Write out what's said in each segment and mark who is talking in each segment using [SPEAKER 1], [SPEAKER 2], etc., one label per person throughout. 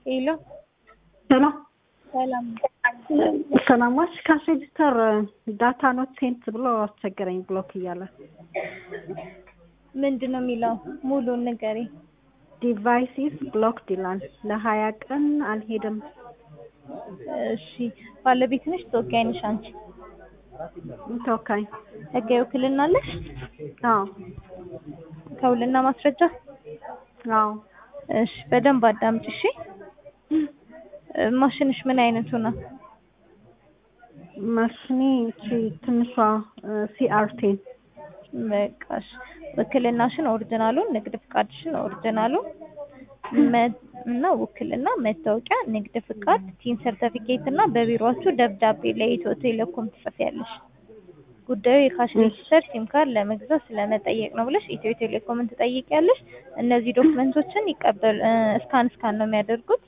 [SPEAKER 1] ሄሎ
[SPEAKER 2] ሰላም
[SPEAKER 1] ሰላም
[SPEAKER 2] ሰላማች ካሽ ሬጅስተር ዳታ ኖት ሴንት ብሎ አስቸገረኝ ብሎክ እያለ
[SPEAKER 1] ምንድን ነው የሚለው? ሙሉን ንገሪ።
[SPEAKER 2] ዲቫይሲስ ብሎክድ ይላል። ለሀያ ቀን አልሄድም።
[SPEAKER 1] እሺ ባለቤት ነሽ? ተወካይ ነሽ አንቺ?
[SPEAKER 2] ተወካይ።
[SPEAKER 1] ህጋዊ ውክልና አለሽ?
[SPEAKER 2] አዎ
[SPEAKER 1] ከውልና ማስረጃ?
[SPEAKER 2] አዎ
[SPEAKER 1] እሺ በደንብ አዳምጪ እሺ። ማሽንሽ ምን አይነቱ ነው?
[SPEAKER 2] ማሽኔ እቺ ትንሿ ሲአርቴን
[SPEAKER 1] በቃሽ። ውክልናሽን ኦሪጂናሉን፣ ንግድ ፍቃድሽን ኦሪጂናሉን እና ውክልና፣ መታወቂያ፣ ንግድ ፍቃድ፣ ቲን ሰርተፊኬት እና በቢሮአችሁ ደብዳቤ ለኢትዮ ቴሌኮም ትጽፊያለሽ። ጉዳዩ የካሽ ሬጅስተር ሲም ካርድ ለመግዛት ስለመጠየቅ ነው ብለሽ ኢትዮ ቴሌኮምን ትጠይቂያለሽ። እነዚህ ዶክመንቶችን ይቀበል እስካን እስካን ነው የሚያደርጉት።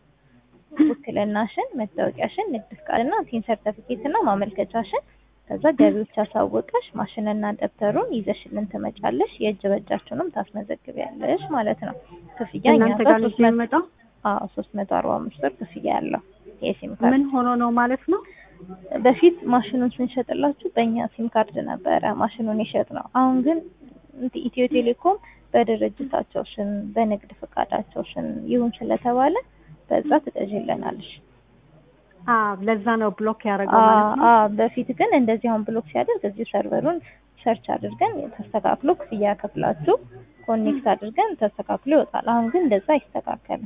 [SPEAKER 1] ውክልናሽን፣ መታወቂያሽን፣ ንግድ ፍቃድና ቲን ሰርተፊኬት እና ማመልከቻሽን ከዛ ገቢዎች አሳወቀሽ ማሽንና ደብተሩን ይዘሽልን ትመጫለሽ። የእጅ በእጃችሁንም ታስመዘግቢያለሽ ማለት ነው። ክፍያ እኛ
[SPEAKER 2] እናንተ
[SPEAKER 1] ጋር
[SPEAKER 2] ጋር
[SPEAKER 1] ሶስት
[SPEAKER 2] ነው
[SPEAKER 1] መቶ
[SPEAKER 2] የሚመጣው።
[SPEAKER 1] አዎ ሶስት መቶ አርባ አምስት ብር ክፍያ ያለው የሲም ካርድ
[SPEAKER 2] ምን ሆኖ ነው ማለት ነው?
[SPEAKER 1] በፊት ማሽኑን ስንሸጥላችሁ በእኛ ሲም ካርድ ነበረ ማሽኑን የሸጥ ነው። አሁን ግን እንትን ኢትዮ ቴሌኮም በድርጅታቸው ስም በንግድ ፈቃዳቸው ስም ይሁን ስለተባለ በዛ ትገዢልናለሽ።
[SPEAKER 2] አ ለዛ ነው ብሎክ ያደረገው ማለት ነው።
[SPEAKER 1] አዎ በፊት ግን እንደዚህ አሁን ብሎክ ሲያደርግ እዚሁ ሰርቨሩን ሰርች አድርገን ተስተካክሎ ክፍያ ከፍላችሁ ኮኔክት አድርገን ተስተካክሎ ይወጣል። አሁን ግን እንደዛ አይስተካከልም።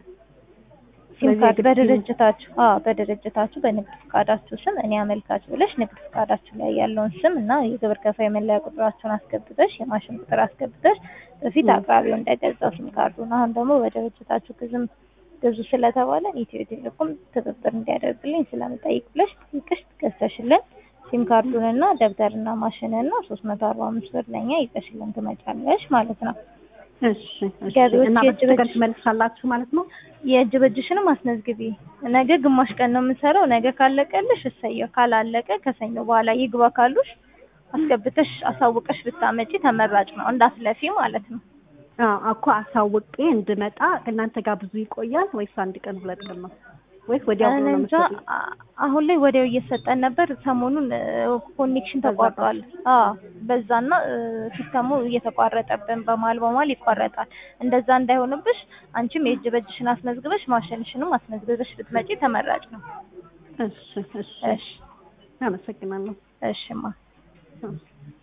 [SPEAKER 1] ሲም
[SPEAKER 2] ስለዚህ
[SPEAKER 1] ካርድ
[SPEAKER 2] የግድ
[SPEAKER 1] በድርጅታችሁ አዎ በድርጅታችሁ በንግድ ፍቃዳችሁ ስም እኔ አመልካች ብለሽ ንግድ ፍቃዳችሁ ላይ ያለውን ስም እና የግብር ከፋይ መለያ ቁጥራችሁን አስገብተሽ የማሽን ቁጥር አስገብተሽ በፊት አቅራቢው እንደገዛው ሲም ካርዱን አሁን ደግሞ በድርጅታችሁ ግዝም ግዙ ስለተባለ ኢትዮ ቴሌኮም ትብብር እንዲያደርግልኝ ስለምጠይቅ ብለሽ ጠይቀሽ ገዝተሽልን ሲም ካርዱንና ደብተርና ማሽንና ሶስት መቶ አርባ አምስት ብር ለኛ ይዘሽልን ትመጫለሽ ማለት ነው።
[SPEAKER 2] እሺ እሺ።
[SPEAKER 1] ገቢዎች
[SPEAKER 2] እና
[SPEAKER 1] የእጅ
[SPEAKER 2] በዚህ ቀን
[SPEAKER 1] በእጅ-
[SPEAKER 2] ትመልሳላችሁ ማለት ነው?
[SPEAKER 1] የእጅ በእጅሽንም አስመዝግቢ። ነገ ግማሽ ቀን ነው የምንሰራው። ነገ ካለቀልሽ እሰየው፣ ካላለቀ ከሰኞ በኋላ ይግባ ካሉሽ አስገብተሽ አሳውቀሽ ብታመጪ ተመራጭ ነው፣ እንዳትለፊ ማለት ነው።
[SPEAKER 2] አዎ እኮ አሳውቄ እንድመጣ እናንተ ጋር ብዙ ይቆያል ወይስ አንድ ቀን ሁለት ቀን ነው ወይስ ወዲያው
[SPEAKER 1] እኔ
[SPEAKER 2] ነው
[SPEAKER 1] እንጃ
[SPEAKER 2] የምትሰጡኝ?
[SPEAKER 1] አ- አሁን ላይ ወዲያው እየሰጠን ነበር። ሰሞኑን ኮኔክሽን ተቋርጧል። አዎ በዛና እ፣ ሲስተሙ እየተቋረጠብን በመሀል በመሀል ይቋረጣል። እንደዛ እንዳይሆንብሽ አንቺም የእጅ በእጅሽን አስመዝግበሽ ማሽንሽንም አስመዝግበሽ ብትመጪ ተመራጭ ነው።
[SPEAKER 2] እሺ እሺ።
[SPEAKER 1] እሺ
[SPEAKER 2] አመሰግናለሁ።
[SPEAKER 1] እሺማ
[SPEAKER 2] አዎ።